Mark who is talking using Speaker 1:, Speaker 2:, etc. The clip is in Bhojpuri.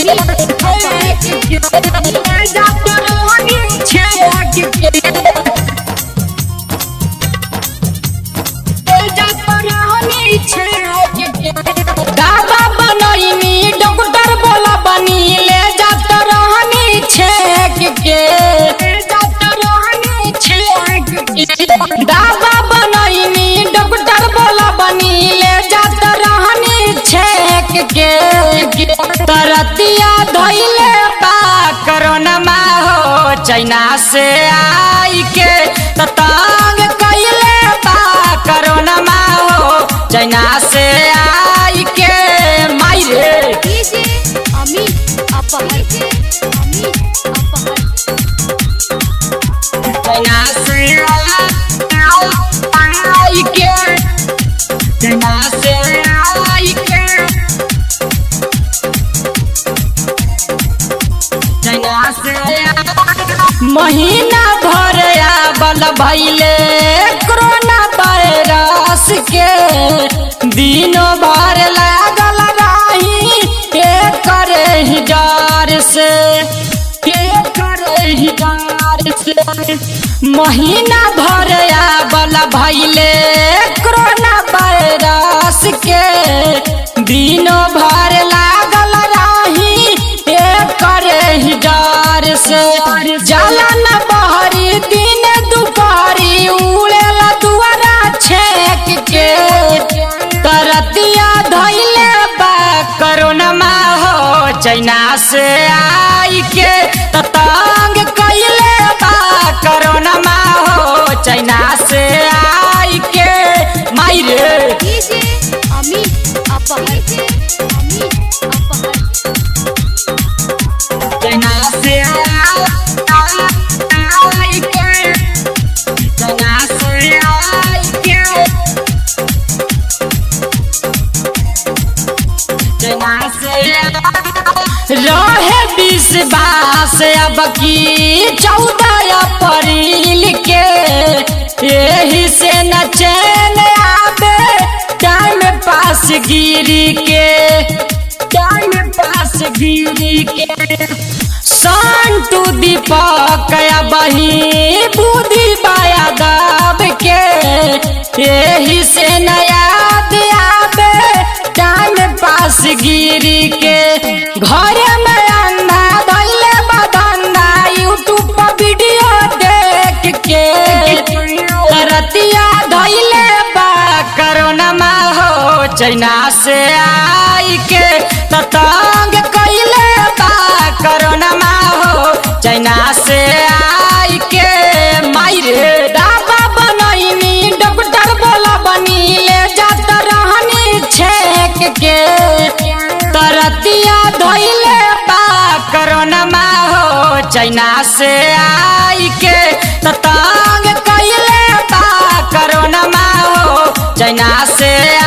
Speaker 1: दादा बनैनी डॉक्टर बोला बनी ले जात रहनी छेक के दादा बनैनी डॉक्टर बोला बनी ले जात रहनी छेक के तरतिया धैले बा कोरोना मा हो चाइना से आई के ततांग कैले बा कोरोना मा हो चाइना से आई के माई रे
Speaker 2: डीजे अमित अपहर अमित अपहर
Speaker 1: चाइना से आई के चाइना से आई के चाइना से महीना भर आबल भैले कोरोना वायरस के दिनों भर लागल रही एकर ही डर से एकर ही डर से महीना भर आबल भैले कोरोना वायरस के दिनों भर लागल रही एकर ही डर से जलन बहरी दिन दुपहरी उड़ेला दुआरा छेक के तरतिया धैले बा कोरोना मा हो चाइना से आई के ततंग कैले बा कोरोना मा हो चाइना से आई के माई रे
Speaker 2: डीजे अमित अपहर अमित अपहर
Speaker 1: चाइना से आई के चाइना से आई के रहे विश्वास अब की चौदह अप्रैल के यही से न चैन आवे टाइम पास गिरी के टाइम पास गिरी के सन टू दीपक बही बुद्धि बाया दब के यही से न याद आवे टाइम पास गिरी के घर में अंधा धैले बदंदा यूट्यूब पर वीडियो देख के रतिया धैले बा कोरोना मा हो चाइना से आई के ततंग कैले बा कोरोना मा हो चाइना से आई के माई रे दादा बनैनी डॉक्टर बोला बनी ले जात रहनी छेक के तरतिया धैले बा कोरोना मा हो चाइना से आई के ततंग कैले बा कोरोना मा हो चाइना से